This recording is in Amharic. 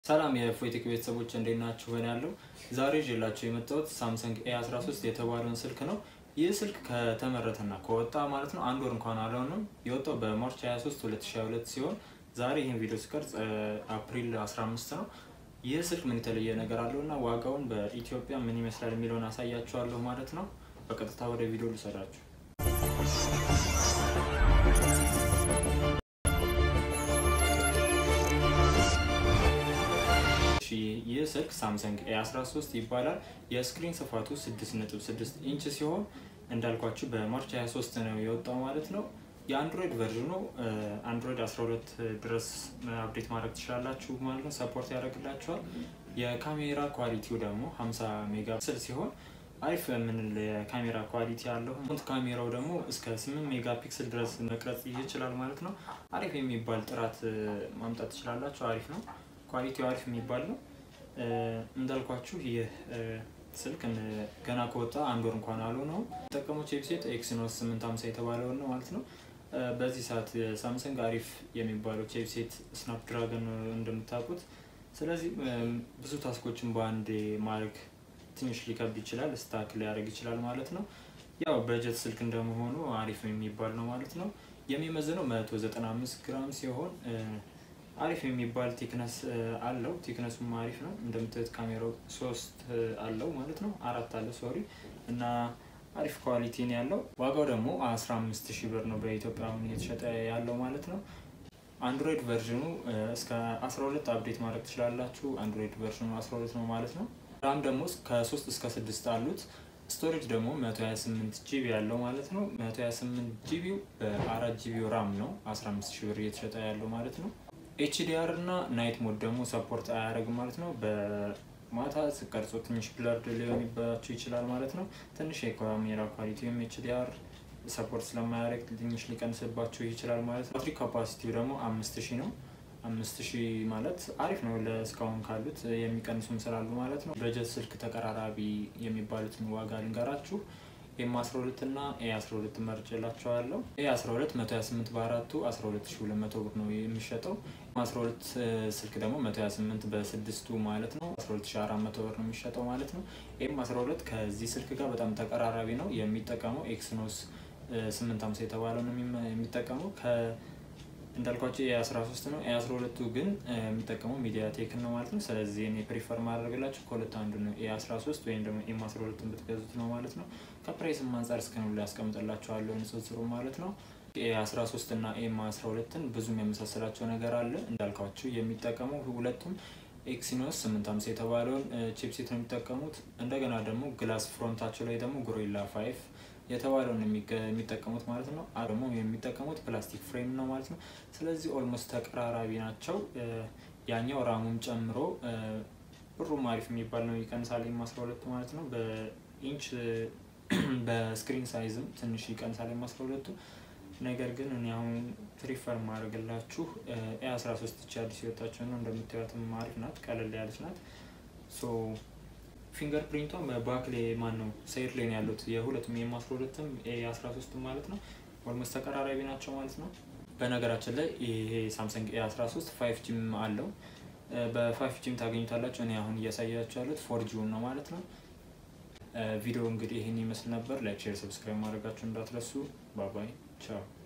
ሰላም የፎይቴክ ቤተሰቦች እንዴት ናችሁ? ሆን ያለው ዛሬ ይዤላችሁ የመጣሁት ሳምሰንግ ኤ 13 የተባለውን ስልክ ነው። ይህ ስልክ ከተመረተና ከወጣ ማለት ነው አንድ ወር እንኳን አልሆነም። የወጣው በማርች 23 2022 ሲሆን ዛሬ ይህን ቪዲዮ ስቀርጽ አፕሪል 15 ነው። ይህ ስልክ ምን የተለየ ነገር አለው እና ዋጋውን በኢትዮጵያ ምን ይመስላል የሚለውን አሳያችኋለሁ ማለት ነው። በቀጥታ ወደ ቪዲዮ ልሰዳችሁ። ይህ ስልክ ሳምሰንግ ኤ13 ይባላል። የስክሪን ስፋቱ 6.6 ኢንች ሲሆን እንዳልኳችሁ በማርች 23 ነው የወጣው ማለት ነው። የአንድሮይድ ቨርዥኑ አንድሮይድ 12 ድረስ አፕዴት ማድረግ ትችላላችሁ ማለት ነው። ሰፖርት ያደርግላችኋል። የካሜራ ኳሊቲው ደግሞ 50 ሜጋ ፒክስል ሲሆን አሪፍ የምንል የካሜራ ኳሊቲ ያለው ፍሮንት ካሜራው ደግሞ እስከ 8 ሜጋ ፒክስል ድረስ መቅረጽ ይችላል ማለት ነው። አሪፍ የሚባል ጥራት ማምጣት ትችላላችሁ። አሪፍ ነው። ኳሊቲው አሪፍ የሚባል ነው። እንዳልኳችሁ ይህ ስልክ ገና ከወጣ አንድ ወር እንኳን አልሆነውም። ጠቀሞች ዌብሳይት ኤክሲኖስ 850 የተባለውን ነው ማለት ነው። በዚህ ሰዓት ሳምሰንግ አሪፍ የሚባለው ዌብሳይት ስናፕድራገን እንደምታውቁት። ስለዚህ ብዙ ታስኮችን በአንድ ማድረግ ትንሽ ሊከብድ ይችላል፣ ስታክ ሊያደርግ ይችላል ማለት ነው። ያው በጀት ስልክ እንደመሆኑ አሪፍ የሚባል ነው ማለት ነው። የሚመዝነው 195 ግራም ሲሆን አሪፍ የሚባል ቲክነስ አለው። ቲክነሱም አሪፍ ነው። እንደምታዩት ካሜራው ሶስት አለው ማለት ነው። አራት አለው ሶሪ እና አሪፍ ኳሊቲ ነው ያለው። ዋጋው ደግሞ 15 ሺህ ብር ነው በኢትዮጵያ አሁን እየተሸጠ ያለው ማለት ነው። አንድሮይድ ቨርዥኑ እስከ 12 አፕዴት ማድረግ ትችላላችሁ። አንድሮይድ ቨርዥኑ 12 ነው ማለት ነው። ራም ደግሞ ከ3 እስከ 6 አሉት። ስቶሬጅ ደግሞ 128 ጂቢ ያለው ማለት ነው። 128 ጂቢው በአራት ጂቢው ራም ነው 15 ሺህ ብር እየተሸጠ ያለው ማለት ነው። ኤችዲአር እና ናይት ሞድ ደግሞ ሰፖርት አያደርግም ማለት ነው። በማታ ስቀርጾ ትንሽ ብለርድ ሊሆንባቸው ይችላል ማለት ነው። ትንሽ የካሜራ ኳሊቲ ወይም ኤችዲአር ሰፖርት ስለማያደርግ ትንሽ ሊቀንስባቸው ይችላል ማለት ነው። ባትሪ ካፓሲቲው ደግሞ አምስት ሺህ ነው። አምስት ሺህ ማለት አሪፍ ነው ለእስካሁን ካሉት የሚቀንሱም ስላሉ ማለት ነው። በጀት ስልክ ተቀራራቢ የሚባሉትን ዋጋ ልንገራችሁ። ኤም 12 እና ኤ 12 መርጬላቸዋለሁ። ኤ 12 128 በአራቱ 12200 ብር ነው የሚሸጠው። ኤም 12 ስልክ ደግሞ 128 በስድስቱ ማለት ነው 12400 ብር ነው የሚሸጠው ማለት ነው። ኤም 12 ከዚህ ስልክ ጋር በጣም ተቀራራቢ ነው። የሚጠቀመው ኤክስኖስ 850 የተባለው ነው የሚጠቀመው እንዳልኳቸው ኤ13 ነው። ኤ12ቱ ግን የሚጠቀመው ሚዲያ ቴክ ነው ማለት ነው። ስለዚህ እኔ ፕሪፈር ማድረግላችሁ ከሁለት አንዱ ነው ኤ13 ወይም ደግሞ ኤም 12 ብትገዙት ነው ማለት ነው። ከፕራይስም አንጻር እስከኑ ላይ ያስቀምጥላችኋለሁ ንጽጽሩ ማለት ነው። ኤ13 እና ኤም 12ን ብዙም የመሳሰላቸው ነገር አለ። እንዳልኳችሁ የሚጠቀመው ሁለቱም ኤክሲኖስ 850 የተባለውን ቺፕሴት ነው የሚጠቀሙት። እንደገና ደግሞ ግላስ ፍሮንታቸው ላይ ደግሞ ጎሪላ ፋይቭ የተባለውን የሚጠቀሙት ማለት ነው። ደግሞ የሚጠቀሙት ፕላስቲክ ፍሬም ነው ማለት ነው። ስለዚህ ኦልሞስት ተቀራራቢ ናቸው። ያኛው ራሙን ጨምሮ ብሩም አሪፍ የሚባል ነው። ይቀንሳል ኤም 12 ማለት ነው። በኢንች በስክሪን ሳይዝም ትንሽ ይቀንሳል ኤም 12ቱ። ነገር ግን እኔ አሁን ፕሪፈር ማድረግላችሁ ኤ 13 ቻ አዲስ የወጣቸው ነው። እንደምታዩትም አሪፍ ናት፣ ቀለል ያለች ናት። ፊንገር ፕሪንቷ በባክ ላይ ማን ነው ሳይድ ላይ ነው ያሉት የሁለቱም ኤም 12ም ኤ 13 ማለት ነው። ኦልሞስት ተቀራራቢ ናቸው ማለት ነው። በነገራችን ላይ ይሄ ሳምሰንግ ኤ 13 ፋይቭ ጂም አለው። በፋይቭ ጂም ታገኙታላቸው። እኔ አሁን እያሳያቸው ያሉት ፎር ጂውን ነው ማለት ነው። ቪዲዮ እንግዲህ ይህን ይመስል ነበር። ላይክ፣ ሼር፣ ሰብስክራይብ ማድረጋችሁ እንዳትረሱ። ባባይ ቻው